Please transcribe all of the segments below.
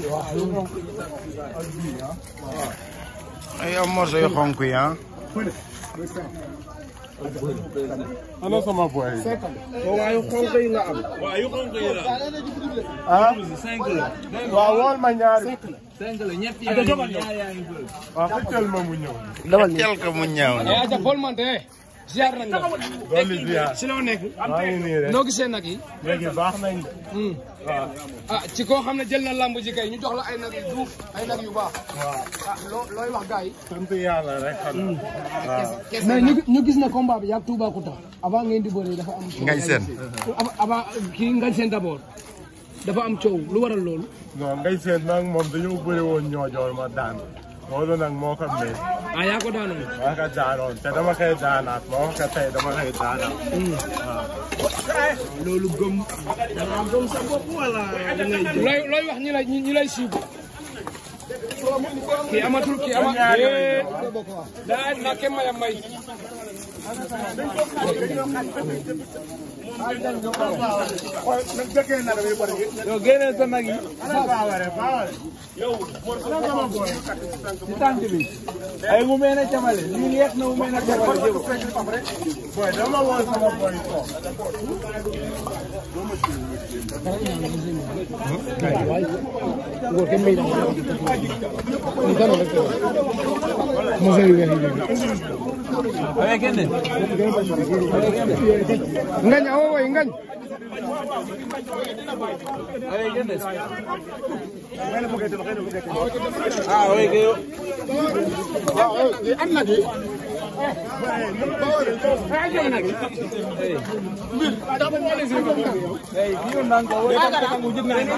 ay am morso yu xonk yi ah ana sama boy yi. waaye xonk yi nga am. waaw yu xonk yi la. ah cinq la. waaw wool ma ñaari. cinq la ñett yaa ngi ñaar yaa ngi bëri. waaw xëccal ma mu ñëw. tel ko mu ñaaw ni eh aja Paul Mante ziar nañ la. dolli ziar. si loo nekk. maa ngi nii rek. noo gisee nag yi. léegi baax nañ de. waaw. ah ci koo xam ne jël na lamb ji kay ñu jox la ay nag yu duuf ay nag yu baax. waaw. ah loo looy wax gars yi. sant yàlla rek xanaa. waaw. mais ñu ñu gis ne combat bi yàgg Toubacouta avant ngeen di bëre dafa am. ngañ seen avant avant kii ngañ seen d'abord dafa am coow lu waral loolu. non ngay seet nag moom dañoo bëri woon ñoojoor ma daan. loolu nag moo ko may. ah yaa ko daanoon. maa ko daanoon te dama koy daanaat ma wax ko tey dama koy daanaat. loolu gëm. da nga gëm sa bopp wala da ngay jël. looy looy wax ñi lay ñi lay siibu. kii amatul kii amatul. daa na ke maya may. yow génneel sa nag yi. baaware baaware. ci tànk bi. ay mu mel ne camale lii yeex na mu mel ne camale jël. boy dama woon sama boy toog. ngor ke may na. ni dano rek. mo sey wi ay génne. ngañ awo way ngañ. ay génne. ah oui que yow. Hey, kii yow naan ko wala ka ko jig na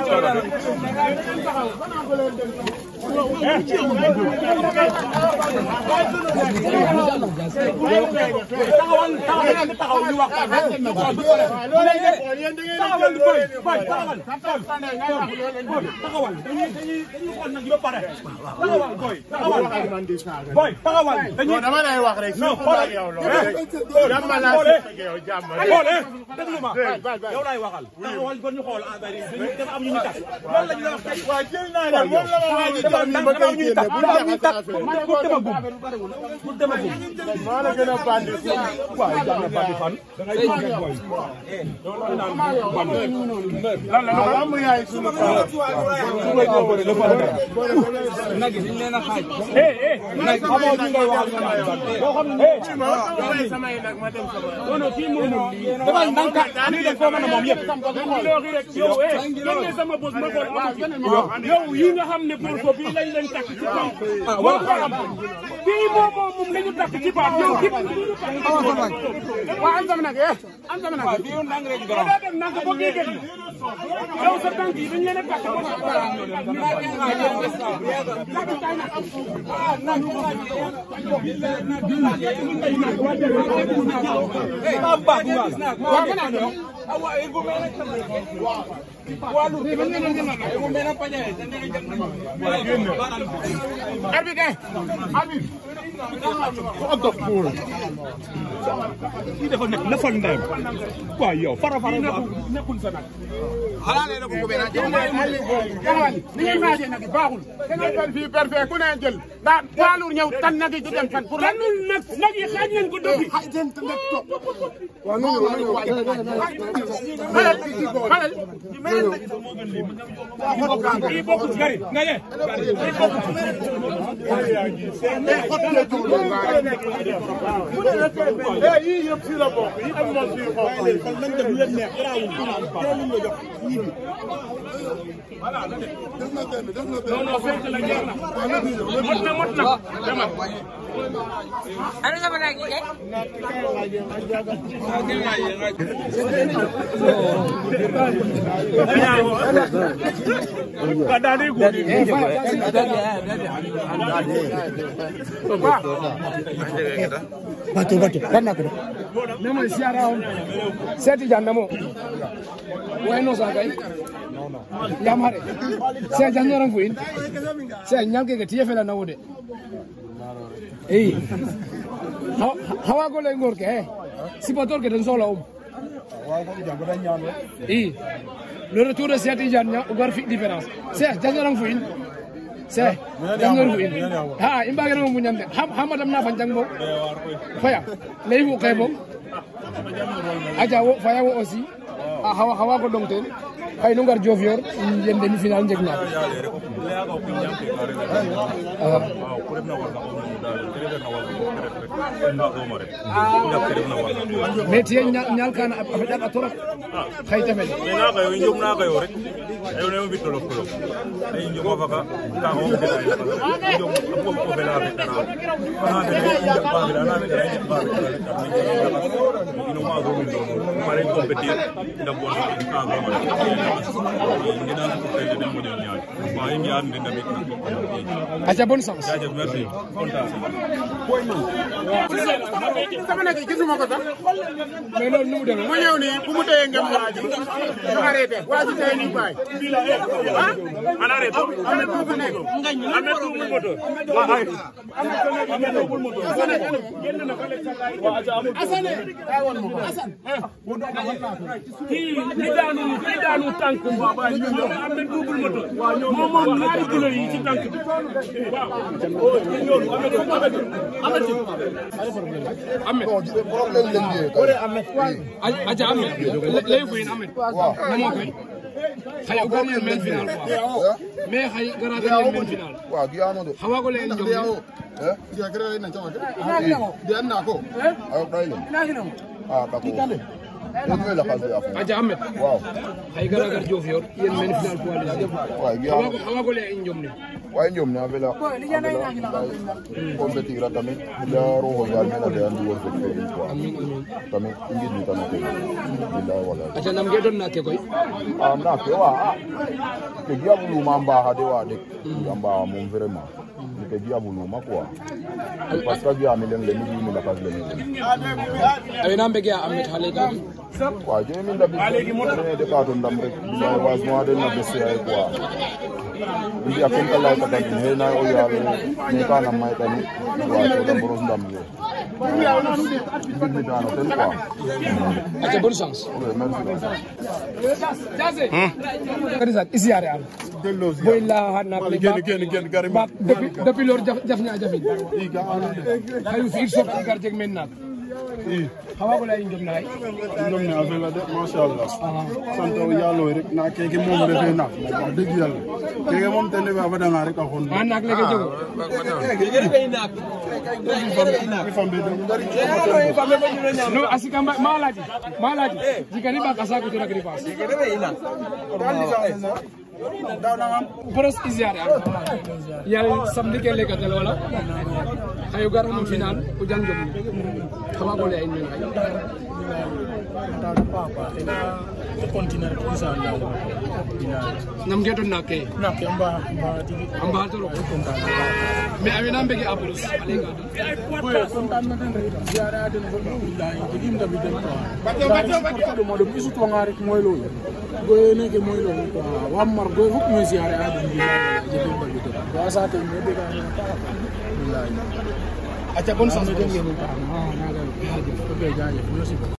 boy taxawal dañuy dama lay wax rek non xoolal yow loolu jàmm laa si yow jàmm xoole déglu ma yow laay waxal taxawal kon ñu xool affaire yi dañu dafa am ñu ñu tax loolu lañ la wax tey waaw jël naa la moom la ma wax ni dafa tam dafa ma am koy ñu ñu génne tax bu dafa am ñu tax jaxase pour demagum pour demagum maa la gën a bandi waaw jàng bandi fan da ngay jàng boy waaw am yaay sunu paa nag yi dañ leen a xaaj eh eh nag xamoo ñu ngay wax nga naan bandi boo xam ne eh ma may samay nag ma dem sama non non kii moom dafa ndànk lii dañ koo mën a moom yëpp yow eh génne sama bos ma xool amul yow yi nga xam ne pour ko bii lañ leen takk ci kaw war ko am bii moom moom moom la ñu takk ci baax yow kii waaw am sama nag eh am sama nag. bii yow ndànk rek grand daa dem nag boo kii gën yow sa tànk yi dañ leen a takk kii dafa nekk lëfal ndeyam waaw yow fara fara nekkul sa nag ni ngay faajee nag baaxul. da ngay doon fii perfet ku ne jël. daa poids ñëw tan nag yi di dem fan pour lan. tanul nag nag yi xaaj leen ko dëgg kii bokkul gari nga ye yii yëpp si la bokk yi am moom fii xonq kon nañ def lu leen neex garaawul teelul nga jox ñibbi non non fekk la jeex na mot na mot na demal Ano sa malagi eh? Batu batu kan nak tu. Nama siara on. Saya ti jangan namo. Wai no sa kai. Yam hare. Saya jangan orang fuin. Saya nyal ke ketia fela na wode. Eh. Hawa ko le ngor ke. Si pator ke dan sola om. Eh. le retour de Cheikh Tidiane Niang o gar fi différence Cheikh jangoran fo in Cheikh jangor fo in ha i mbagiramo muñan de xa madam na fa jang bo faya ley fu xey bo aja wo faya wo aussi a xawa xawa ko dong ten xay nu ngar Diofior yen demi final njeg na mais tiye ñal kana a feƴat a torop xay te fel mais naga yo i njom naga yo rek ayo ne o mbi tolok tolok i njoma faga kaga o fela i njom a pom ko fela fetana ana fene i njak ba fela ana fene i njak ba fetana rek am na ino maago min do mare compétir nda bon in kaga ma rek ngedan ko tele den mo ñaan wa i mbiyan den damit na aca bonne chance jaajëf merci kontaan sama nekk gisuma ko sax mais loolu nu mu demee mu ñëw nii bu mu téye ngem waa ji ñu arrêté waa ji téye nii bàyyi ah ana reto am na tuuti nekk ame double moteur Asane daa woon ma ko Asane kii ñi daanu ñi daanu tànk ñoom am na double moteur moom moom ñaari kilo yi ci tànk bi waaw aca Ahmed ley fo in Ahmed namo koy xay o gar yen men final quoi mais xay gara gar yen men final waaw giyamo de xa waago ley en jom eh giya kere na chama de an na ko ayo dai le ah da ko en me la khas ya fa aca Ahmed waaw xay gara gar Diofior yen men final poids léger waaw giyamo xa waago ley en jom ne waaye ñoom na vela compétir a tamit ila roho yaal mena de andi wor fek fe quoi amin amin tamit i ngid ni tamit bilaay wala aca nam ge doon na ke koy ah na ke wa ah ke giya buluma mbaxa de wa dek a mbaxa moom vraiment ni ke giya buluma quoi parce que giya mi leng le mi jimi lakas le mi awe na mbege a Ahmed xale ka waaw jemi mi ndabit ne de ɓaato ndam rek bilaay wasement den na bese ay quoi i mbi'a kem ta lay ka tamit he na o yaal ne kana may tamit waaw to boros ndam le mbir mi dano ten quoi aca bonne chance oui merci Jase kadi sak isiare am boy la hana ko Génn, génn, génn, gari ba depuis depuis lor jaf jaf nya jafin hayu fi sok gar jeg men nak xawa ko lay njom nay ñoom ne affaire la de macha allah sant yàlla rek na keke moom refee naaf wax dëgg yàlla keke moom ten refe a fadanga rek a xon ma nak lege jogo mi fambe de no asika mba- malaji malaji jikani ba kasa ko to nak ripas boros isiare am yal samedi ke leka tel wala hayu gar mo final o jang jom xawa ko lay men ay nam geton na ke amba toro mais amina mbege aplos alega goye neke moy lo quoi wa mar goye fop me siare a den bi jege mbagi to wa sa te me de ka aca bonne chance den ngenu ta ha naga jaajëf ko be jaajëf merci